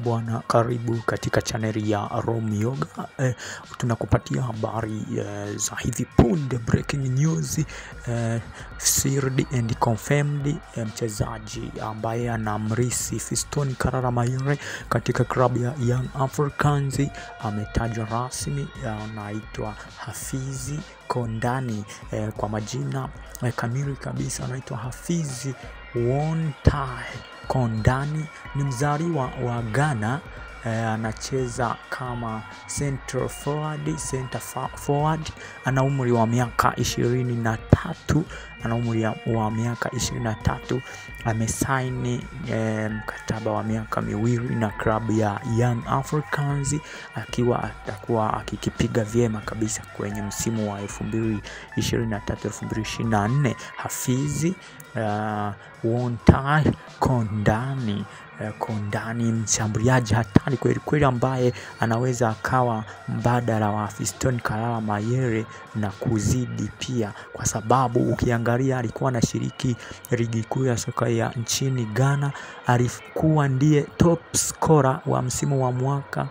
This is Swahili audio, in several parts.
bwana, karibu katika chaneli ya Rome Yoga. Eh, tunakupatia habari eh, za hivi punde, breaking news eh, sealed and confirmed. Eh, mchezaji ambaye anamrisi Fiston Karara Mayere katika klabu ya Young Africans ametajwa rasmi, anaitwa Hafizi Kondani eh, kwa majina eh, kamili kabisa anaitwa Hafizi Wontai Kondani ni mzaliwa wa Ghana eh, anacheza kama center forward, center forward. Ana umri wa miaka ishirini na tatu ana umri wa miaka ishirini na tatu amesaini eh, mkataba wa miaka miwili na klabu ya Young Africans akiwa atakuwa akikipiga vyema kabisa kwenye msimu wa elfu mbili ishirini na tatu elfu mbili ishirini na nne Hafizi uh, Wontai Kondani uh, Kondani mshambuliaji hatari kweli kweli, ambaye anaweza akawa mbadala wa Fiston Kalala Mayere na kuzidi pia, kwa sababu ukiangalia alikuwa anashiriki ligi kuu ya soka ya nchini Ghana, alikuwa ndiye top scorer wa msimu wa mwaka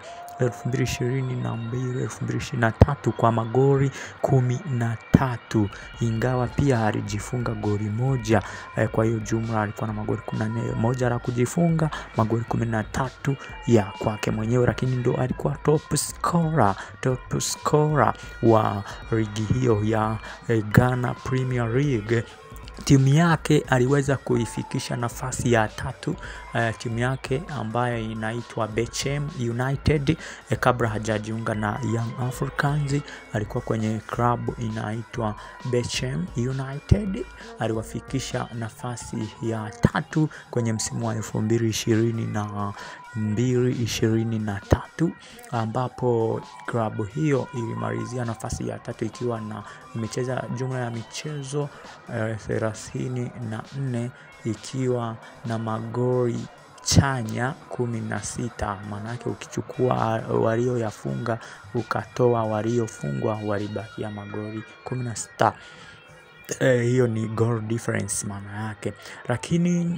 2022 2023 kwa magori kumi na tatu ingawa pia alijifunga goli moja eh, kwa hiyo jumla alikuwa na magoli kumi na nne moja la kujifunga magoli kumi na tatu ya kwake mwenyewe, lakini ndo alikuwa top scorer, top scorer wa ligi hiyo ya eh, Ghana Premier League timu yake aliweza kuifikisha nafasi ya tatu. Uh, timu yake ambayo inaitwa Bechem United eh, kabla hajajiunga na Young Africans alikuwa kwenye klabu inaitwa Bechem United, aliwafikisha nafasi ya tatu kwenye msimu wa elfu mbili ishirini na mbili ishirini na tatu ambapo klabu hiyo ilimalizia nafasi ya tatu ikiwa na imecheza jumla ya michezo thelathini na nne ikiwa na magoli chanya kumi na sita. Maanake ukichukua walioyafunga ukatoa waliofungwa walibakia magoli kumi na sita. Eh, hiyo ni goal difference maana yake, lakini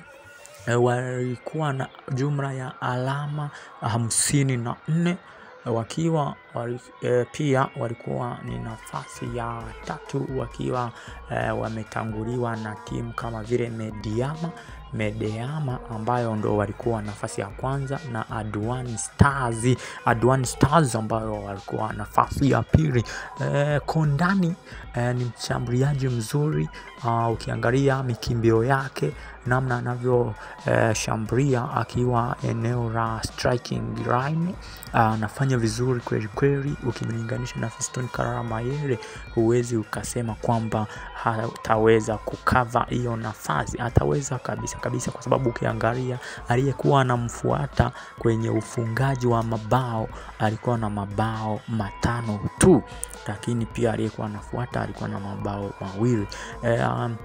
walikuwa na jumla ya alama hamsini na nne wakiwa wali, e, pia walikuwa ni nafasi ya tatu wakiwa e, wametanguliwa na timu kama vile Mediama Medeama ambayo ndo walikuwa nafasi ya kwanza na Adwan Stars, Adwan Stars ambayo walikuwa nafasi ya pili. E, Kondani e, ni mshambuliaji mzuri uh, ukiangalia mikimbio yake namna anavyoshambulia e, akiwa eneo la striking line anafanya uh, vizuri kweli kweli. Ukimlinganisha na Fiston Kalala Mayere, huwezi ukasema kwamba hataweza kukava hiyo nafasi, ataweza kabisa kabisa, kwa sababu ukiangalia aliyekuwa anamfuata kwenye ufungaji wa mabao alikuwa na mabao matano tu, lakini pia aliyekuwa anafuata alikuwa na mabao mawili. E, um,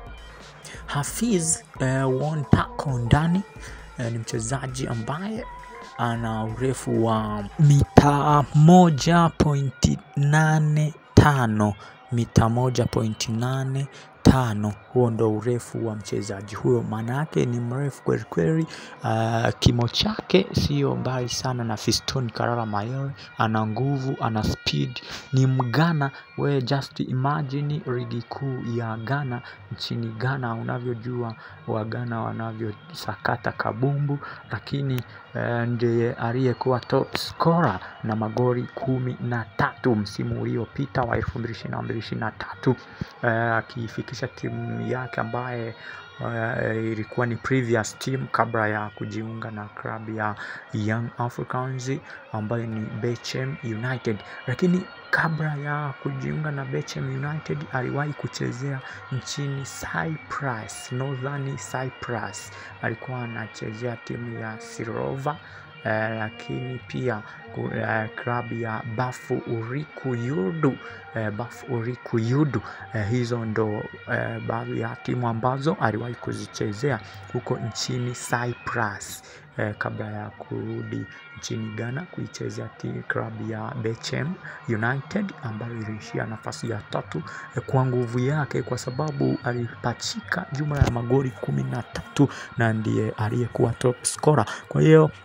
Hafiz e, Wonta Kondani e, ni mchezaji ambaye ana urefu wa mita moja pointi nane tano mita moja pointi nane tano. Huo ndo urefu wa mchezaji huyo, maana yake ni mrefu kweli kweli. Uh, kimo chake sio mbali sana na Fiston Kalala Mayere. Ana nguvu, ana speed, ni Mghana. We just imagine ligi kuu ya Ghana nchini Ghana, unavyojua Waghana wanavyosakata kabumbu, lakini uh, ndiye aliyekuwa top scorer na magoli kumi na tatu msimu uliopita wa elfu mbili ishirini na mbili ishirini na tatu akiifikisha uh, timu yake ambaye uh, ilikuwa ni previous team kabla ya kujiunga na klabu ya Young Africans ambayo ni Bechem United, lakini kabla ya kujiunga na Bechem United aliwahi kuchezea nchini Cyprus, Northern Cyprus. Alikuwa anachezea timu ya Sirova. Uh, lakini pia uh, klabu ya Bafu Uriku Yudu uh, Bafu Uriku Yudu uh, hizo ndo uh, baadhi ya timu ambazo aliwahi kuzichezea huko nchini Cyprus uh, kabla ya kurudi nchini Ghana kuichezea klabu ya Bechem United ambayo iliishia nafasi ya tatu uh, kwa nguvu yake, kwa sababu alipachika jumla ya magoli kumi na tatu na ndiye aliyekuwa top scorer. Kwa hiyo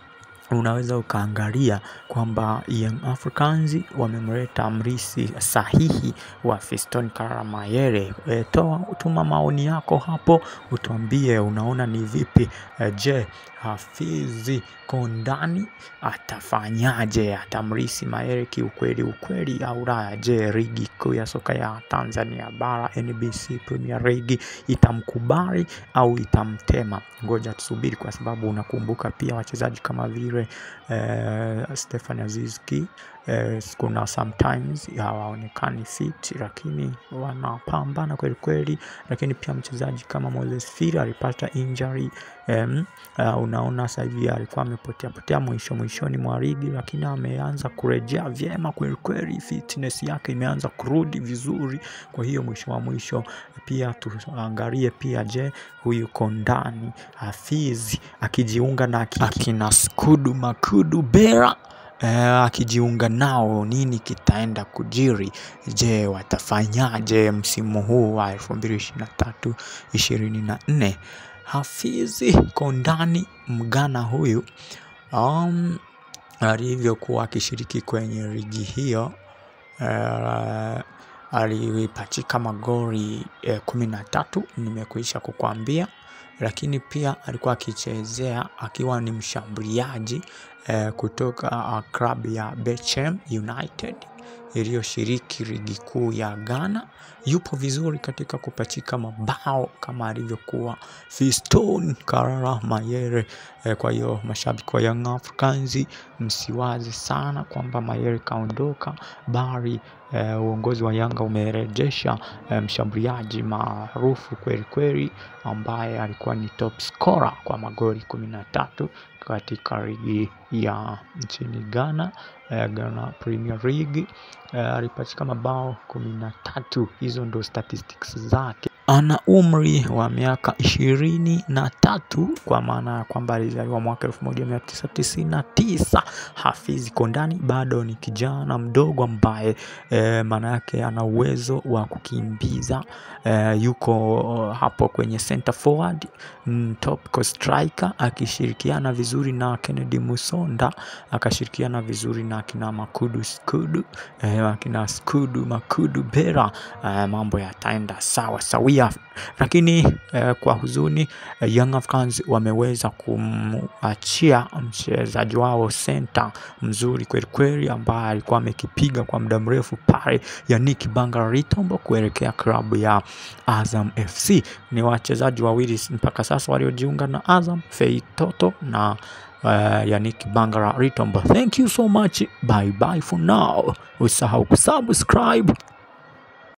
unaweza ukaangalia kwamba Young Africans wamemleta mrisi sahihi wa Fiston Kalala Mayele. E, toa tuma maoni yako hapo, utuambie unaona ni vipi. E, je, Hafizi Kondani atafanyaje? Atamrisi Mayele kiukweli ukweli au la? Je, ligi kuu ya soka ya Tanzania bara NBC Premier League itamkubali au itamtema? Ngoja tusubiri, kwa sababu unakumbuka pia wachezaji kama vile eh, Stefan Aziz Ki eh, kuna sometimes hawaonekani fit, lakini wanapambana kweli kweli. Lakini pia mchezaji kama Moses Firi alipata injury em, uh, unaona sasa hivi alikuwa amepotea potea mwisho mwishoni mwa ligi, lakini ameanza kurejea vyema kweli kweli, fitness yake imeanza kurudi vizuri. Kwa hiyo mwisho wa mwisho pia tuangalie pia, je, huyu Kondani Hafizi akijiunga na aki- akina Skudu Makudu Bera eh, akijiunga nao, nini kitaenda kujiri? Je, watafanyaje msimu huu wa 2023 24? Hafizi Kondani Mgana huyu um, alivyokuwa akishiriki kwenye ligi hiyo uh, alipachika magoli eh, kumi na tatu nimekuisha kukwambia, lakini pia alikuwa akichezea akiwa ni mshambuliaji eh, kutoka uh, klabu ya Bechem United iliyoshiriki ligi kuu ya Ghana. Yupo vizuri katika kupachika mabao kama alivyokuwa Fiston Kalala Mayele. Eh, kwa hiyo mashabiki wa Young Africans msiwaze sana kwamba Mayele kaondoka, bali eh, uongozi wa Yanga umerejesha eh, mshambuliaji maarufu kweli kweli ambaye alikuwa ni top scorer kwa magoli kumi na tatu katika ligi ya nchini Ghana eh, Ghana Premier League eh, alipachika mabao kumi na tatu. Hizo ndo statistics zake. Ana umri wa miaka ishirini na tatu kwa maana ya kwamba alizaliwa mwaka 1999. Hafizi Kondani bado ni kijana mdogo ambaye e, maana yake ana uwezo wa kukimbiza e, yuko hapo kwenye center forward mm, top striker akishirikiana vizuri na Kennedy Musonda, akashirikiana vizuri na akina Makudu Skudu e, akina Skudu Makudu Bera e, mambo yataenda sawa sawia, lakini e, kwa huzuni e, Young Africans wameweza kumachia mchezaji wao center mzuri kweli kweli, ambaye alikuwa amekipiga kwa muda mrefu pale, Yannick Bangala Litombo kuelekea klabu ya Azam FC. Ni wachezaji wawili mpaka sasa waliojiunga na Azam, Fei Toto na uh, Yannick Bangala Litombo. Thank you so much, bye bye for now. Usahau kusubscribe